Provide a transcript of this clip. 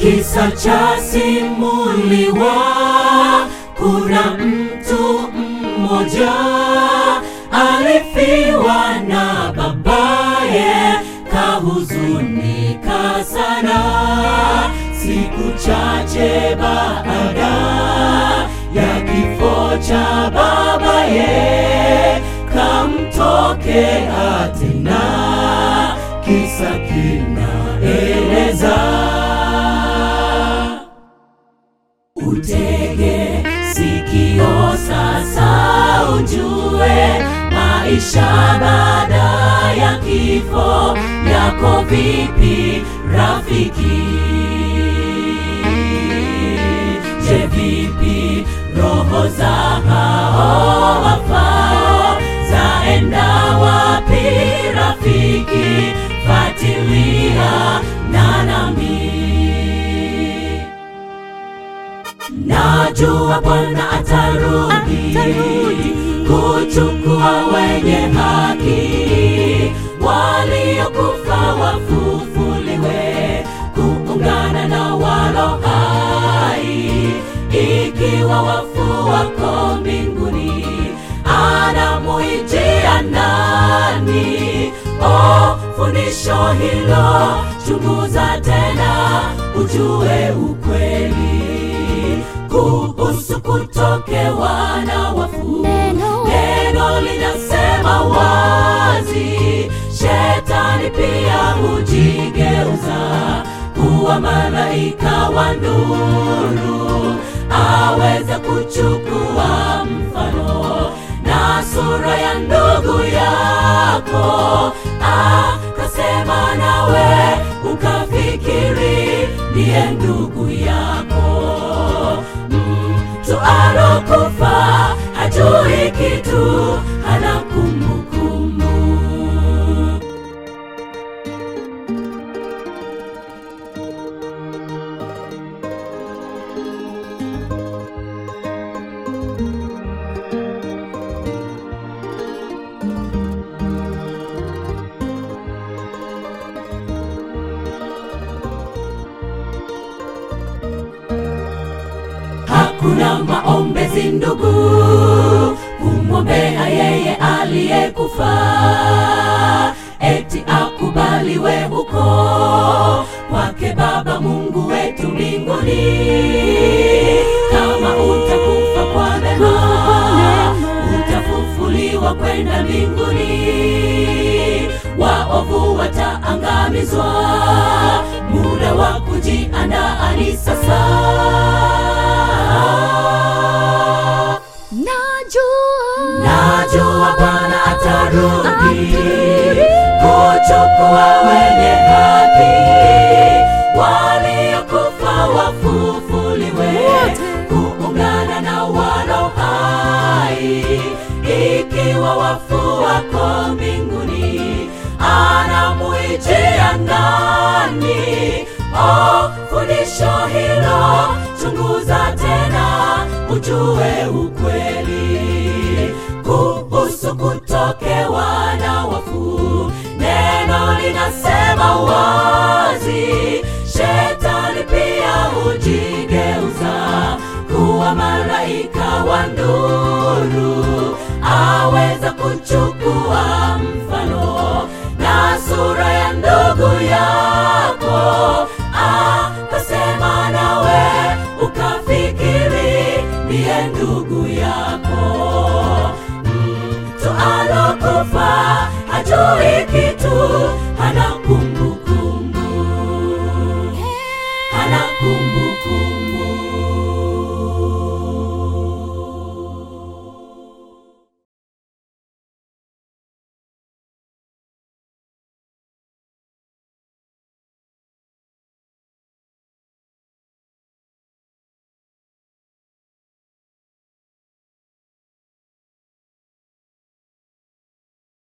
Kisa cha simuliwa, kuna mtu mmoja alifiwa na babaye, kahuzunika sana. Siku chache baada ya kifo cha babaye, kamtokea tena, kisa kinaeleza Utege sikio sasa, ujue maisha baada ya kifo yako vipi, rafiki? Je, vipi roho za hao wafao zaenda wapi, rafiki? Fuatilia na nami Najua Bwana atarudi kuchukua wenye haki, waliokufa wafufuliwe, kuungana na walo hai. Ikiwa wafu wako mbinguni, anamuijia nani? Oh, fundisho hilo chunguza tena, ujue ukweli kuhusu kutokewa na wafu. Neno. Neno linasema wazi, shetani pia hujigeuza kuwa malaika wa nuru, aweza kuchukua mfano na sura ya ndugu yako, akasema nawe ukafikiri ndiye ndugu yako. Mtu alokufa hajui kitu, hana kumbukumbu. Hakuna maombezi ndugu, kumwombea yeye aliyekufa, eti akubaliwe huko kwake Baba Mungu wetu mbinguni. Kama utakufa kwa neema, utafufuliwa kwenda mbinguni. Waovu wataangamizwa, muda wa kujiandaa ni sasa. Najua Najua Bwana atarudi Atarudi. kuchukua wenye haki, waliokufa wafufuliwe, Wote. kuungana na walo hai. Ikiwa wafu wako mbinguni, anamuijia nani? Oh, fundisho hilo chunguza tena, ujue ukweli kuhusu kutokewa na wafu. Neno linasema wazi, shetani pia hujigeuza kuwa malaika wa nuru, aweza kuchukua mfano na sura ya ndugu yako, akasema nawe ukafikiri ndiye ndugu yako. Mtu alokufa hajui kitu,